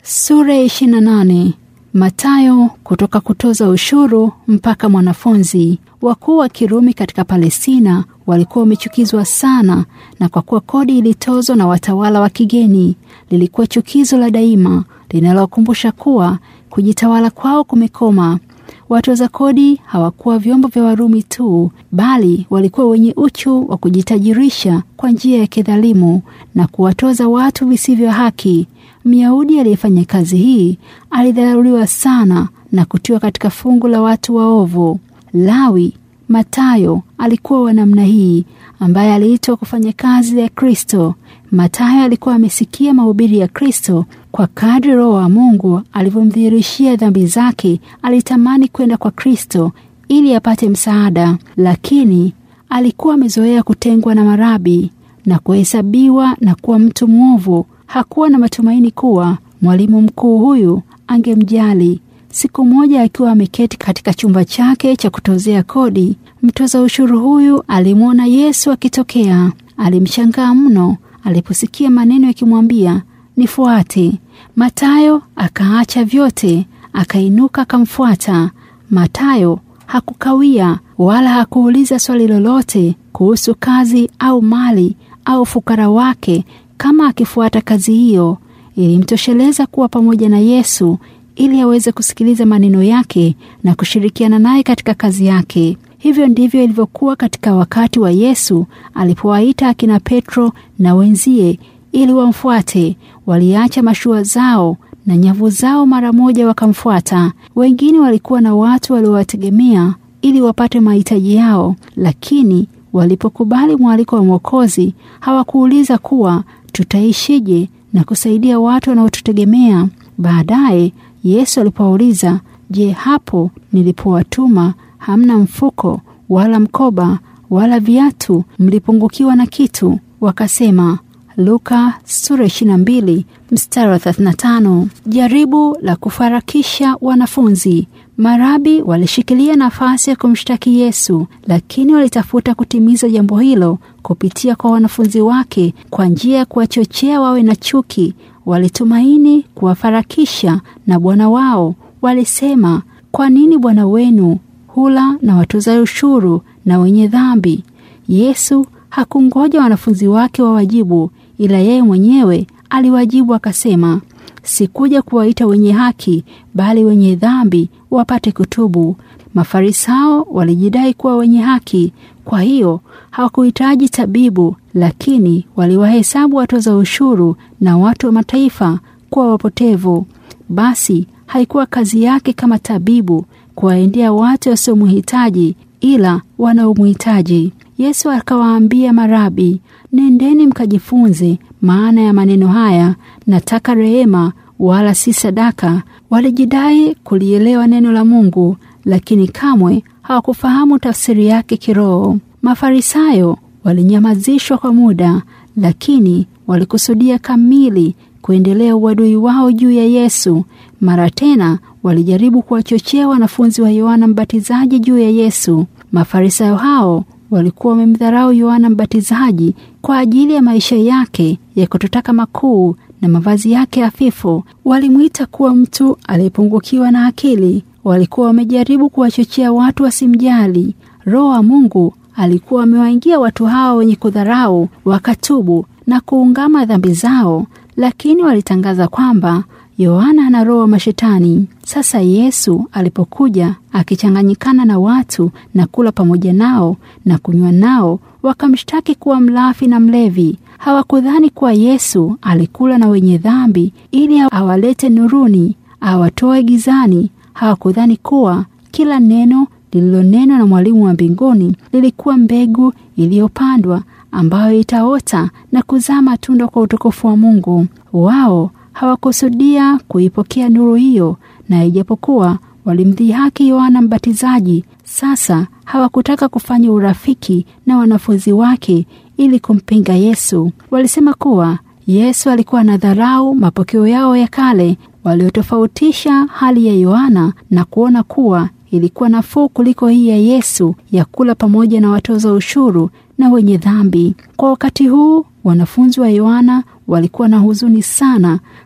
Sura ya 28. Matayo kutoka kutoza ushuru mpaka mwanafunzi. Wakuu wa Kirumi katika Palestina walikuwa wamechukizwa sana, na kwa kuwa kodi ilitozwa na watawala wa kigeni, lilikuwa chukizo la daima linalowakumbusha kuwa kujitawala kwao kumekoma. Watoza kodi hawakuwa vyombo vya Warumi tu, bali walikuwa wenye uchu wa kujitajirisha kwa njia ya kidhalimu na kuwatoza watu visivyo haki. Myahudi aliyefanya kazi hii alidharauliwa sana na kutiwa katika fungu la watu waovu. Lawi Matayo alikuwa wa namna hii, ambaye aliitwa kufanya kazi ya Kristo. Matayo alikuwa amesikia mahubiri ya Kristo. Kwa kadri Roho wa Mungu alivyomdhihirishia dhambi zake, alitamani kwenda kwa Kristo ili apate msaada, lakini alikuwa amezoea kutengwa na marabi na kuhesabiwa na kuwa mtu mwovu. Hakuwa na matumaini kuwa mwalimu mkuu huyu angemjali. Siku moja akiwa ameketi katika chumba chake cha kutozea kodi, mtoza ushuru huyu alimwona Yesu akitokea. Alimshangaa mno aliposikia maneno yakimwambia nifuate. Matayo akaacha vyote, akainuka akamfuata. Matayo hakukawia wala hakuuliza swali lolote kuhusu kazi au mali au fukara wake. Kama akifuata kazi hiyo, ilimtosheleza kuwa pamoja na Yesu ili aweze kusikiliza maneno yake na kushirikiana naye katika kazi yake. Hivyo ndivyo ilivyokuwa katika wakati wa Yesu alipowaita akina Petro na wenzie ili wamfuate. Waliacha mashua zao na nyavu zao mara moja wakamfuata. Wengine walikuwa na watu waliowategemea ili wapate mahitaji yao, lakini walipokubali mwaliko wa Mwokozi hawakuuliza kuwa tutaishije na kusaidia watu wanaotutegemea. Baadaye Yesu alipowauliza, je, hapo nilipowatuma hamna mfuko wala mkoba wala viatu, mlipungukiwa na kitu? Wakasema. Luka sura 22 mstari wa 35. Jaribu la kufarakisha wanafunzi. Marabi walishikilia nafasi ya kumshtaki Yesu, lakini walitafuta kutimiza jambo hilo kupitia kwa wanafunzi wake kwa njia ya kuwachochea wawe na chuki. Walitumaini kuwafarakisha na Bwana wao. Walisema, kwa nini Bwana wenu hula na watoza ushuru na wenye dhambi? Yesu hakungoja wanafunzi wake wawajibu, ila yeye mwenyewe aliwajibu akasema, sikuja kuwaita wenye haki, bali wenye dhambi wapate kutubu. Mafarisayo walijidai kuwa wenye haki, kwa hiyo hawakuhitaji tabibu, lakini waliwahesabu watoza ushuru na watu wa mataifa kuwa wapotevu. Basi haikuwa kazi yake kama tabibu kuwaendea watu wasiomhitaji, ila wanaomhitaji. Yesu akawaambia marabi, nendeni mkajifunze maana ya maneno haya, nataka rehema wala si sadaka. Walijidai kulielewa neno la Mungu, lakini kamwe hawakufahamu tafsiri yake kiroho. Mafarisayo walinyamazishwa kwa muda, lakini walikusudia kamili kuendelea uadui wao juu ya Yesu. Mara tena walijaribu kuwachochea wanafunzi wa Yohana Mbatizaji juu ya Yesu. Mafarisayo hao walikuwa wamemdharau Yohana Mbatizaji kwa ajili ya maisha yake ya kutotaka makuu na mavazi yake hafifu. Walimwita kuwa mtu aliyepungukiwa na akili. Walikuwa wamejaribu kuwachochea watu wasimjali. Roho wa Mungu alikuwa amewaingia watu hao wenye kudharau, wakatubu na kuungama dhambi zao, lakini walitangaza kwamba Yohana ana roho wa mashetani. Sasa Yesu alipokuja akichanganyikana na watu na kula pamoja nao na kunywa nao, wakamshtaki kuwa mlafi na mlevi. Hawakudhani kuwa Yesu alikula na wenye dhambi ili awalete nuruni, awatoe gizani. Hawakudhani kuwa kila neno lililonenwa na mwalimu wa mbinguni lilikuwa mbegu iliyopandwa ambayo itaota na kuzaa matunda kwa utukufu wa Mungu. Wao hawakusudia kuipokea nuru hiyo, na ijapokuwa walimdhihaki Yohana Mbatizaji, sasa hawakutaka kufanya urafiki na wanafunzi wake ili kumpinga Yesu. Walisema kuwa Yesu alikuwa na dharau mapokeo yao ya kale, waliotofautisha hali ya Yohana na kuona kuwa ilikuwa nafuu kuliko hii ya Yesu ya kula pamoja na watoza ushuru na wenye dhambi. Kwa wakati huu wanafunzi wa Yohana walikuwa na huzuni sana,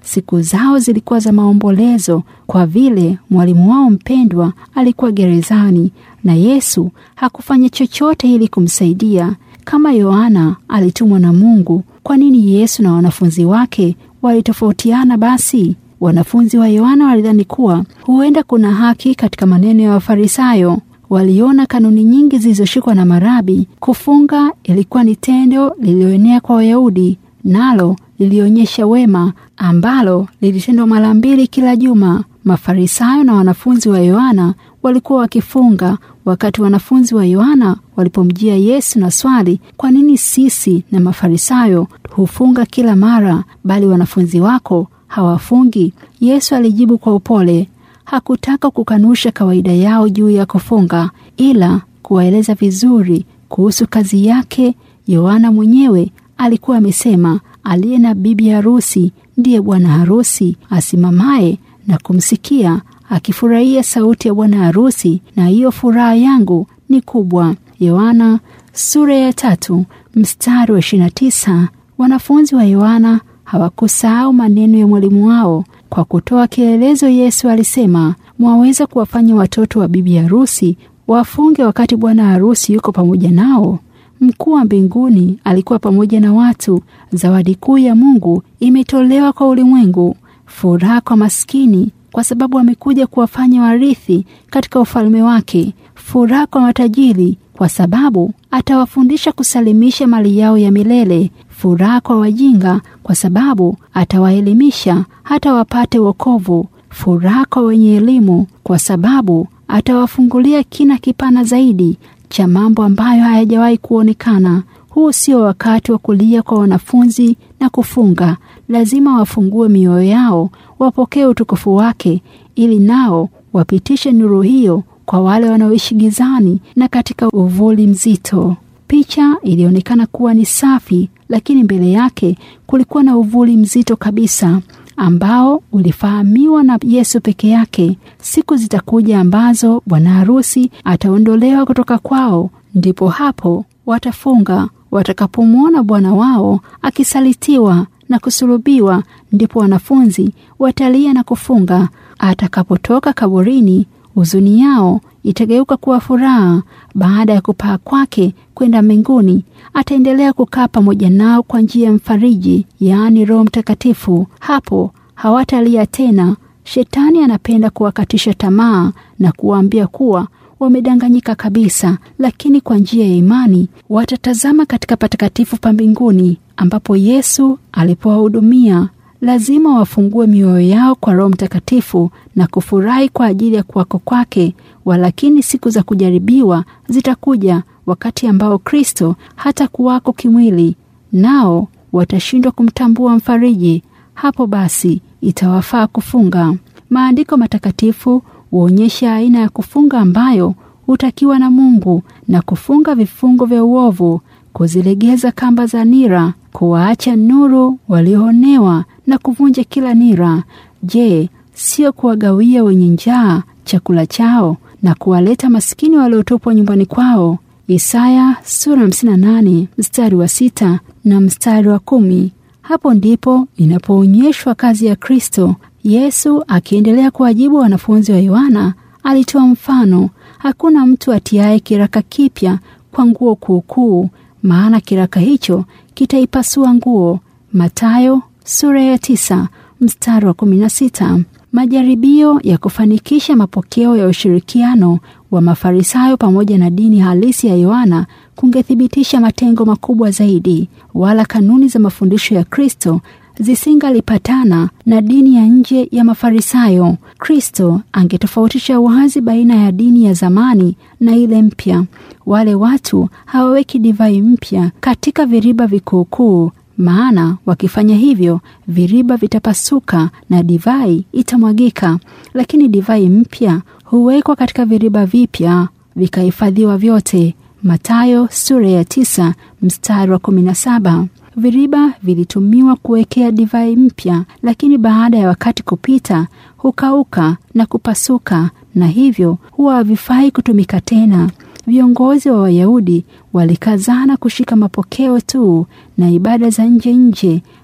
Siku zao zilikuwa za maombolezo, kwa vile mwalimu wao mpendwa alikuwa gerezani, na Yesu hakufanya chochote ili kumsaidia. Kama Yohana alitumwa na Mungu, kwa nini Yesu na wanafunzi wake walitofautiana? Basi wanafunzi wa Yohana walidhani kuwa huenda kuna haki katika maneno ya Wafarisayo. Waliona kanuni nyingi zilizoshikwa na marabi. Kufunga ilikuwa ni tendo lililoenea kwa Wayahudi, nalo lilionyesha wema, ambalo lilitendwa mara mbili kila juma. Mafarisayo na wanafunzi wa Yohana walikuwa wakifunga. Wakati wanafunzi wa Yohana walipomjia Yesu na swali, kwa nini sisi na Mafarisayo hufunga kila mara, bali wanafunzi wako hawafungi? Yesu alijibu kwa upole. Hakutaka kukanusha kawaida yao juu ya kufunga, ila kuwaeleza vizuri kuhusu kazi yake. Yohana mwenyewe alikuwa amesema, aliye na bibi harusi ndiye bwana harusi. Asimamaye na kumsikia akifurahia sauti ya bwana harusi, na hiyo furaha yangu ni kubwa. Yohana sura ya tatu mstari wa 29. Wanafunzi wa Yohana hawakusahau maneno ya mwalimu wao. Kwa kutoa kielelezo, Yesu alisema, mwaweza kuwafanya watoto wa bibi harusi wafunge wakati bwana harusi yuko pamoja nao? Mkuu wa mbinguni alikuwa pamoja na watu. Zawadi kuu ya Mungu imetolewa kwa ulimwengu, furaha kwa maskini kwa sababu amekuja kuwafanya warithi katika ufalme wake, furaha kwa matajiri kwa sababu atawafundisha kusalimisha mali yao ya milele, furaha kwa wajinga kwa sababu atawaelimisha hata wapate wokovu, furaha kwa wenye elimu kwa sababu atawafungulia kina kipana zaidi cha mambo ambayo hayajawahi kuonekana. Huu sio wakati wa kulia kwa wanafunzi na kufunga. Lazima wafungue mioyo yao, wapokee utukufu wake, ili nao wapitishe nuru hiyo kwa wale wanaoishi gizani na katika uvuli mzito. Picha ilionekana kuwa ni safi, lakini mbele yake kulikuwa na uvuli mzito kabisa ambao ulifahamiwa na Yesu peke yake. Siku zitakuja ambazo bwana harusi ataondolewa kutoka kwao, ndipo hapo watafunga. Watakapomwona bwana wao akisalitiwa na kusulubiwa, ndipo wanafunzi watalia na kufunga. Atakapotoka kaburini, huzuni yao itageuka kuwa furaha. Baada ya kupaa kwake kwenda mbinguni, ataendelea kukaa pamoja nao kwa njia ya mfariji, yaani Roho Mtakatifu. Hapo hawatalia tena. Shetani anapenda kuwakatisha tamaa na kuwaambia kuwa wamedanganyika kabisa, lakini kwa njia ya imani watatazama katika patakatifu pa mbinguni ambapo Yesu alipowahudumia. Lazima wafungue mioyo yao kwa Roho Mtakatifu na kufurahi kwa ajili ya kuwako kwake. Walakini siku za kujaribiwa zitakuja, wakati ambao Kristo hata kuwako kimwili, nao watashindwa kumtambua mfariji. Hapo basi itawafaa kufunga. Maandiko matakatifu huonyesha aina ya kufunga ambayo hutakiwa na Mungu na kufunga vifungo vya uovu, kuzilegeza kamba za nira, kuwaacha nuru walioonewa na kuvunja kila nira. Je, sio kuwagawia wenye njaa chakula chao na kuwaleta maskini waliotupwa nyumbani kwao? Isaya sura 58 mstari wa sita na mstari wa kumi. Hapo ndipo inapoonyeshwa kazi ya Kristo. Yesu akiendelea kuwajibu wanafunzi wa Yohana alitoa mfano, hakuna mtu atiaye kiraka kipya kwa nguo kuukuu, maana kiraka hicho kitaipasua nguo. Mathayo sura ya tisa mstari wa kumi na sita. Majaribio ya kufanikisha mapokeo ya ushirikiano wa Mafarisayo pamoja na dini halisi ya Yohana kungethibitisha matengo makubwa zaidi, wala kanuni za mafundisho ya Kristo zisingalipatana na dini ya nje ya Mafarisayo. Kristo angetofautisha wazi baina ya dini ya zamani na ile mpya. Wale watu hawaweki divai mpya katika viriba vikuukuu, maana wakifanya hivyo viriba vitapasuka na divai itamwagika. Lakini divai mpya huwekwa katika viriba vipya vikahifadhiwa vyote. Mathayo sura ya tisa mstari wa kumi na saba. Viriba vilitumiwa kuwekea divai mpya, lakini baada ya wakati kupita hukauka na kupasuka, na hivyo huwa havifai kutumika tena. Viongozi wa Wayahudi walikazana kushika mapokeo tu na ibada za nje nje,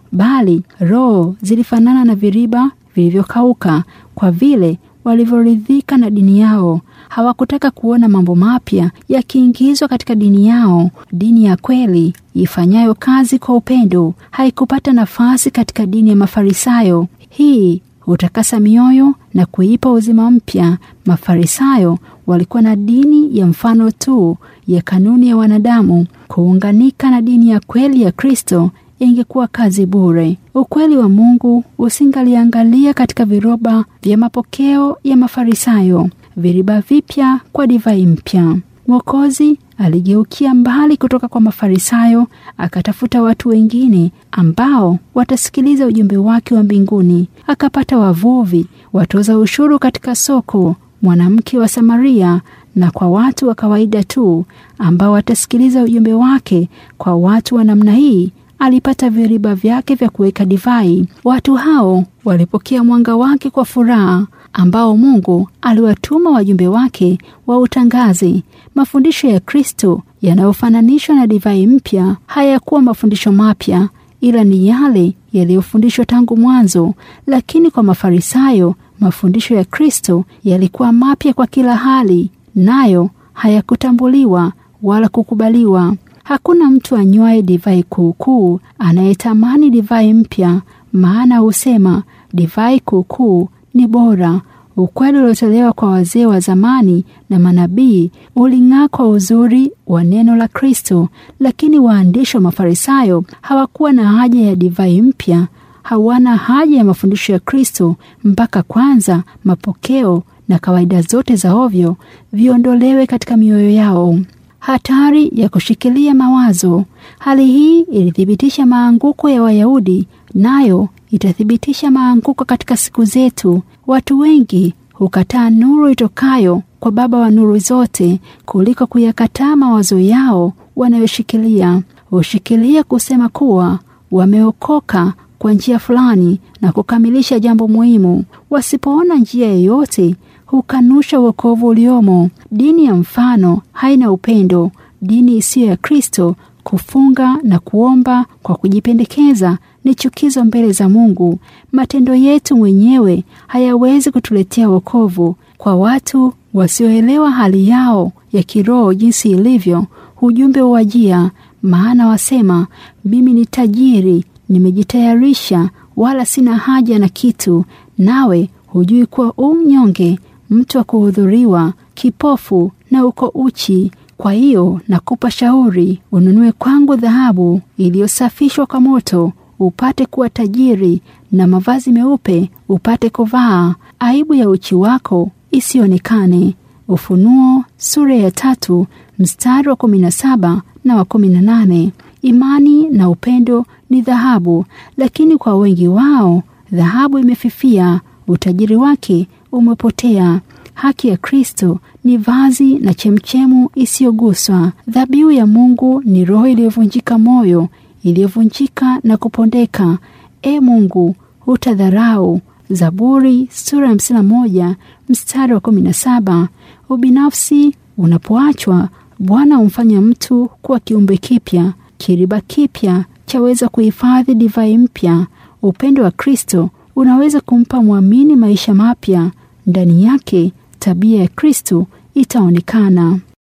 bali roho zilifanana na viriba vilivyokauka kwa vile walivyoridhika na dini yao. Hawakutaka kuona mambo mapya yakiingizwa katika dini yao. Dini ya kweli ifanyayo kazi kwa upendo haikupata nafasi katika dini ya Mafarisayo. Hii hutakasa mioyo na kuipa uzima mpya. Mafarisayo walikuwa na dini ya mfano tu ya kanuni ya wanadamu. Kuunganika na dini ya kweli ya Kristo ingekuwa kazi bure. Ukweli wa Mungu usingaliangalia katika viroba vya mapokeo ya Mafarisayo, viriba vipya kwa divai mpya. Mwokozi aligeukia mbali kutoka kwa Mafarisayo, akatafuta watu wengine ambao watasikiliza ujumbe wake wa mbinguni. Akapata wavuvi, watoza ushuru katika soko, mwanamke wa Samaria na kwa watu wa kawaida tu ambao watasikiliza ujumbe wake. Kwa watu wa namna hii alipata viriba vyake vya kuweka divai. Watu hao walipokea mwanga wake kwa furaha, ambao Mungu aliwatuma wajumbe wake wautangaze. Mafundisho ya Kristo yanayofananishwa na divai mpya hayakuwa mafundisho mapya, ila ni yale yaliyofundishwa tangu mwanzo. Lakini kwa Mafarisayo mafundisho ya Kristo yalikuwa mapya kwa kila hali, nayo hayakutambuliwa wala kukubaliwa. Hakuna mtu anywaye divai kuukuu anayetamani divai mpya, maana husema divai kuukuu ni bora. Ukweli uliotolewa kwa wazee wa zamani na manabii uling'aa kwa uzuri wa neno la Kristo, lakini waandishi wa Mafarisayo hawakuwa na haja ya divai mpya. Hawana haja ya mafundisho ya Kristo mpaka kwanza mapokeo na kawaida zote za ovyo viondolewe katika mioyo yao. Hatari ya kushikilia mawazo. Hali hii ilithibitisha maanguko ya Wayahudi, nayo itathibitisha maanguko katika siku zetu. Watu wengi hukataa nuru itokayo kwa Baba wa nuru zote kuliko kuyakataa mawazo yao wanayoshikilia. Hushikilia kusema kuwa wameokoka kwa njia fulani na kukamilisha jambo muhimu. Wasipoona njia yoyote hukanusha wokovu uliomo. Dini ya mfano haina upendo. Dini isiyo ya Kristo, kufunga na kuomba kwa kujipendekeza, ni chukizo mbele za Mungu. Matendo yetu mwenyewe hayawezi kutuletea wokovu. Kwa watu wasioelewa hali yao ya kiroho jinsi ilivyo, ujumbe uwajia, maana wasema, mimi ni tajiri, nimejitayarisha, wala sina haja na kitu, nawe hujui kuwa u mnyonge mtu wa kuhudhuriwa, kipofu na uko uchi. Kwa hiyo nakupa shauri, ununue kwangu dhahabu iliyosafishwa kwa moto, upate kuwa tajiri, na mavazi meupe upate kuvaa, aibu ya uchi wako isionekane. Ufunuo sura ya tatu mstari wa kumi na saba na wa kumi na nane. Imani na upendo ni dhahabu, lakini kwa wengi wao dhahabu imefifia, utajiri wake umepotea. Haki ya Kristo ni vazi na chemchemu isiyoguswa. Dhabihu ya Mungu ni roho iliyovunjika moyo, iliyovunjika na kupondeka. E Mungu, hutadharau. Zaburi sura ya hamsini na moja mstari wa kumi na saba. Ubinafsi unapoachwa, Bwana humfanya mtu kuwa kiumbe kipya. Kiriba kipya chaweza kuhifadhi divai mpya. Upendo wa Kristo unaweza kumpa mwamini maisha mapya. Ndani yake tabia ya Kristo itaonekana.